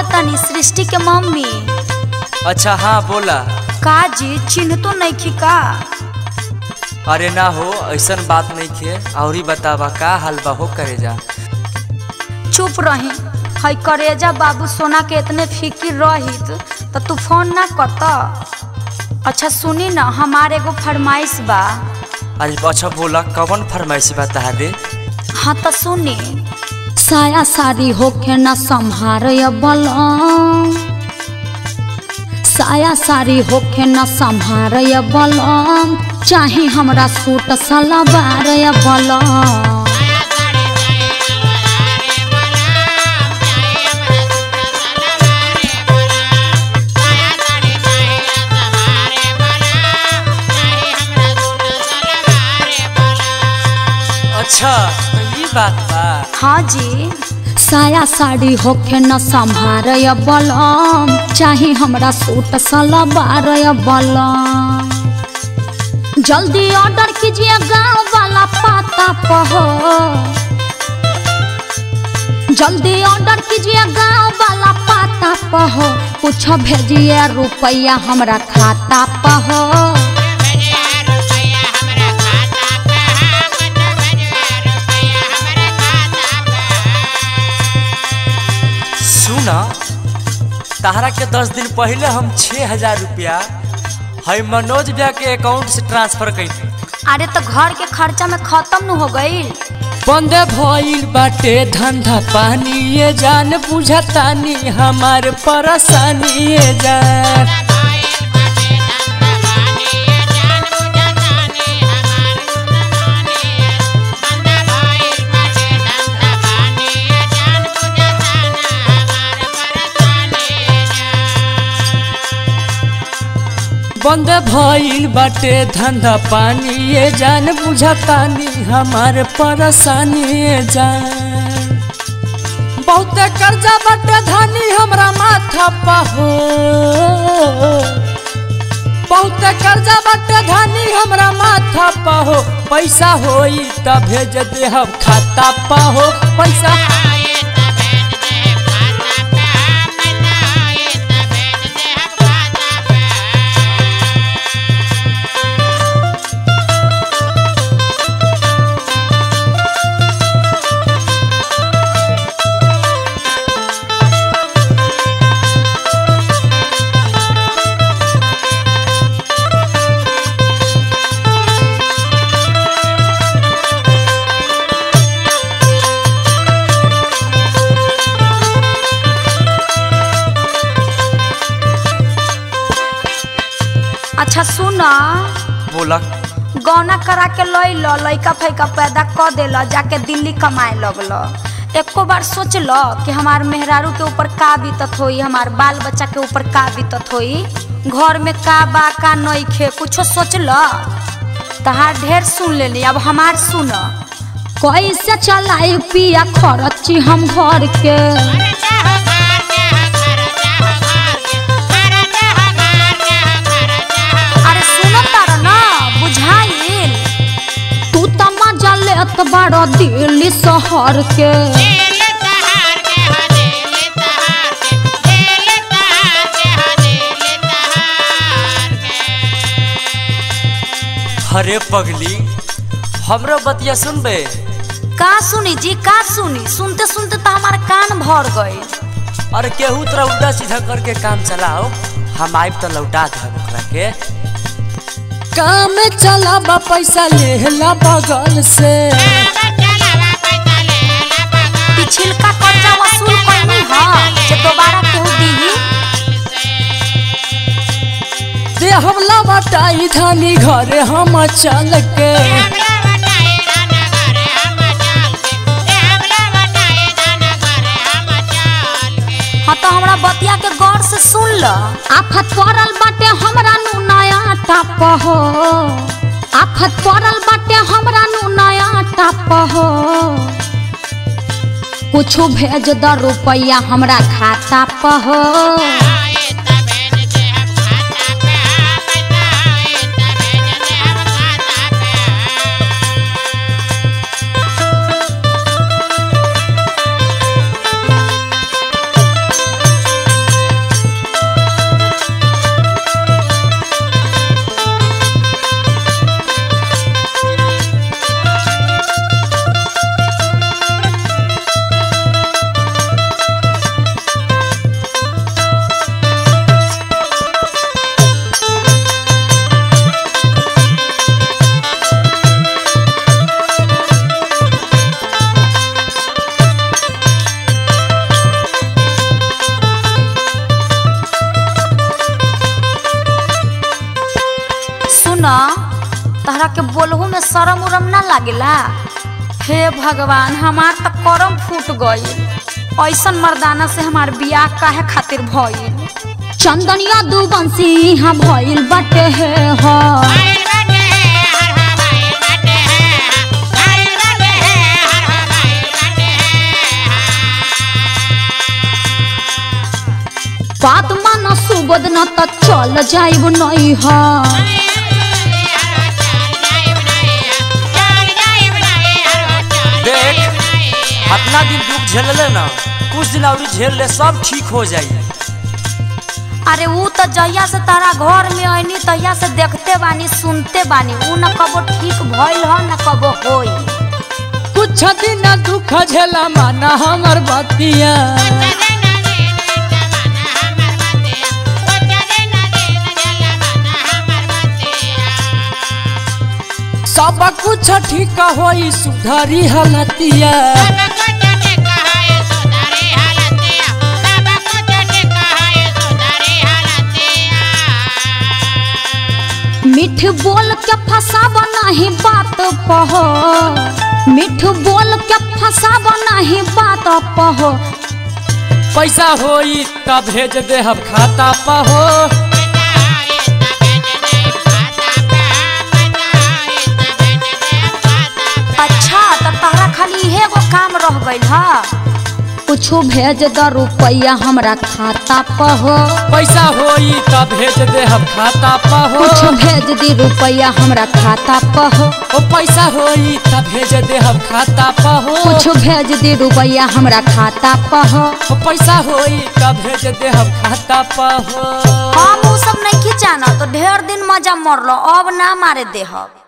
तनी सृष्टि के मम्मी अच्छा हाँ बोला का जी चिन्ह तो नहीं खी का अरे ना हो ऐसन बात नहीं खे और ही बतावा का हाल बा हो करे जा चुप रही हई करेजा बाबू सोना के इतने फिकिर रहित तो तू फोन ना करत अच्छा सुनी ना हमार एगो फरमाइश बा अरे अच्छा बोला कवन फरमाइशी बा तहारे हाँ तो सुनी साया साड़ी होके न संहार बलम साया साड़ी होके न संहार बलम चाहे हमरा सूट सलवार बलम अच्छा तो ये बात बा हाँ जी साया साड़ी होके न संभार बलम चाहे हमरा सूट सलवार बलम जल्दी ऑर्डर कीजिए गांव वाला पाता पहो जल्दी ऑर्डर कीजिए गांव वाला पाता पहो कुछ भेजिए रुपया हमरा खाता पहो सुना तहरा के दस दिन पहले हम छः हजार रुपया है मनोज भैया के अकाउंट से ट्रांसफर कर अरे तो घर के खर्चा में खत्म न हो गई बंद भइल बाटे धंधा पानी ये जान बुझतानी हमार परेशानी ये जान बंद भइल बाटे धंधा पानी ये जान बुझतानी हमार परेशानी ये जान बहुत कर्जा बाटे धानी हमरा माथा पहो बहुत कर्जा बाटे धानी हमरा माथा पहो पैसा होई त भेज दे हम खाता पहो पैसा अच्छा सुना बोला गौना करा के लई लो लइका फैका पैदा क देल जाके दिल्ली कमाए लगल एको बार सोच लो कि हमार मेहरारू के ऊपर का बीतत होई हमार बाल बच्चा के ऊपर का बीतत होई घर में का बा का नइखे कुछो सोच लो तहार ढेर सुन लेली अब हमार सुन कैसे चलाई पिया खरची हम घर के अरे सुनो तारा ना बुझाइल तू त मजा लेत बड़ दिल्ली शहर के अरे पगली हमरो बतिया सुनबे का सुनी जी का सुनी सुनते सुनते तो हमारा कान भर गए और केहू तरह उल्टा सीधा करके काम चलाओ हम आइब तो लौटा दे ओकरा के काम चला बा पैसा लेला बगल से पिछिलका कर्जा वसूल करनी ह जे दोबारा केहू दीही दे हम लौटाई धानी घरे हम चल के हाँ तो हमरा बतिया के गौर से सुन ल आफत पड़ल बाटे हमरा नु नया टाप हो आफत पड़ल बाटे हमरा नु नया टाप हो कुछ भेज द रुपया हमरा खाता पर हो तहरा के बोलहू में शरम उरम ना लागेला हे भगवान हमार त करम फूट गई ऐसन मर्दाना से हमार बियाह काहे खातिर भइल चंदनिया दू बंसी यहाँ भइल बाटे हे हो बात मानो सुबोध न त चल जाइब नहीं है देख अपना दिन दुख झेलले ना कुछ दिन और झेल ले सब ठीक हो जाई अरे ऊ तो जहिया से तारा घर में आईनी तहिया से देखते बानी सुनते बानी ऊ न कबो ठीक भइल ह न कबो होई कुछ दिन दुख झेला माना हमर बतिया सब कुछ ठीक होई सुधारी हालतिया मिठ बोल के फसाब नहीं बात पहो मिठ बोल के फसाब नहीं बात पहो पैसा होई तब भेज दे हम खाता पर हो अच्छा तो तहरा खाली इहे गो काम रह गइल ह कुछो भेज द रुपया हमरा खाता पर हो पैसा होई तब भेज दे हम खाता पर हो कुछ भेज दी रुपया हमरा खाता पर हो ओ पैसा होई तब भेज दे हम खाता पर हो कुछ भेज दी रुपया हमरा खाता पर हो ओ पैसा होई तब भेज दे हम खाता पर हो हम उ सब नहीं जाना तो ढेर दिन मजा मरलो अब ना मारे देहब